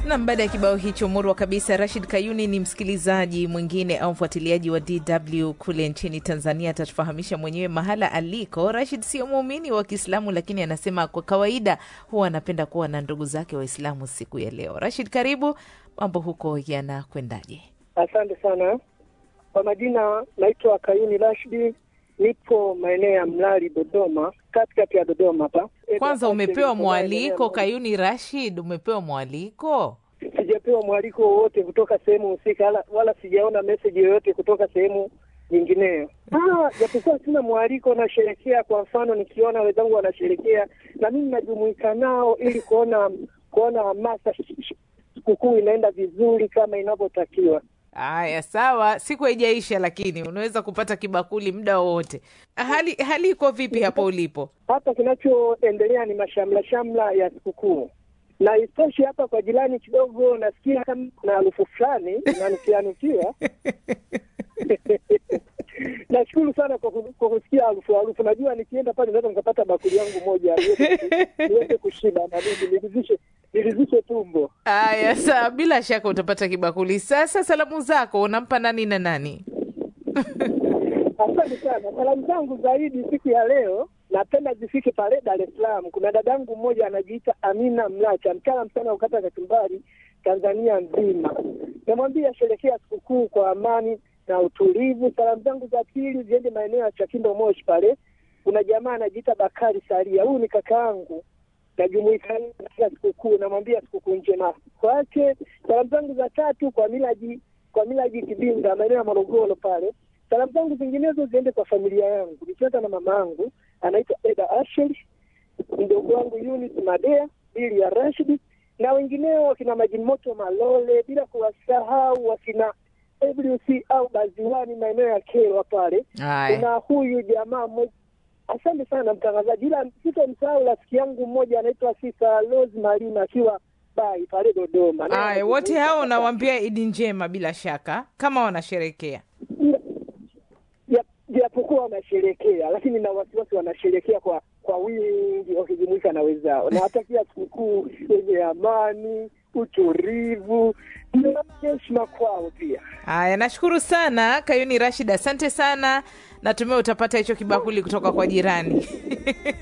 Nam, baada ya kibao hicho murwa kabisa, Rashid Kayuni ni msikilizaji mwingine au mfuatiliaji wa DW kule nchini Tanzania. Atatufahamisha mwenyewe mahala aliko. Rashid sio muumini wa Kiislamu, lakini anasema kwa kawaida huwa anapenda kuwa na ndugu zake Waislamu siku ya leo. Rashid, karibu. Mambo huko yanakwendaje? Asante sana kwa majina, naitwa Kayuni Rashidi, nipo maeneo ya Mlali, Dodoma, katikati ya Dodoma hapa. Kwanza umepewa mwaliko Kayuni Rashid, umepewa mwaliko? Sijapewa mwaliko wowote kutoka sehemu husika, wala, wala sijaona meseji yoyote kutoka sehemu nyingineyo. Ah, japokuwa sina mwaliko, nasherekea. Kwa mfano, nikiona wenzangu wanasherekea na mimi najumuika nao ili kuona kuona hamasa sikukuu inaenda vizuri kama inavyotakiwa. Haya, sawa, siku haijaisha, lakini unaweza kupata kibakuli muda wowote. Hali hali iko vipi hapo ulipo? Hapa kinachoendelea ni mashamla shamla ya sikukuu, na isitoshe hapa kwa jirani kidogo nasikia kama kuna harufu fulani inanukianukia. Nashukuru sana kwa ku- kwa kusikia harufu harufu. Najua nikienda pale naweza nikapata bakuli yangu moja niweze- niweze kushiba na mimi niridhishe niridhishe tumbo. Haya, sawa, bila shaka utapata kibakuli. Sasa salamu zako unampa nani na nani? Asante sana. Salamu zangu zaidi siku ya leo napenda zifike pale Dar es Salaam. Kuna dadangu mmoja anajiita Amina Mlacha, mtaalamu sana ukata kachumbari Tanzania nzima. Namwambia sherekea sikukuu kwa amani na utulivu. Salamu zangu za pili ziende maeneo ya Chakindo Moshi pale. Kuna jamaa anajiita Bakari Saria, huyu ni kakaangu najumuika naye katika sikukuu, namwambia sikukuu njema kwake. Salamu zangu za tatu kwa Milaji kwa Milaji Kibinda, maeneo ya Morogoro pale. Salamu zangu zinginezo ziende kwa familia yangu, nikianza na mama yangu anaitwa Eda Asheli, mdogo wangu Yunis Madea, Bili ya Rashidi na wengineo wakina Majimoto Malole, bila kuwasahau wakina WC au Baziwani maeneo ya Kelwa pale. Haya, Kuna huyu jamaa mmoja Asante sana mtangazaji, ila sitomsahau rafiki yangu mmoja anaitwa Sisa Rose Malima akiwa bai pale Dodoma. Naye haya, wote anajumuika hao katika- unawaambia idi njema, bila shaka kama wanasherekea. Ja- japokuwa wanasherekea, lakini na wasiwasi wanasherekea kwa kwa wingi wakijumuika na wenzao. Nawatakia sikukuu yenye amani, utulivu na heshima kwao pia. Haya, nashukuru sana Kayuni Rashid, asante sana. Natumai utapata hicho kibakuli kutoka kwa jirani.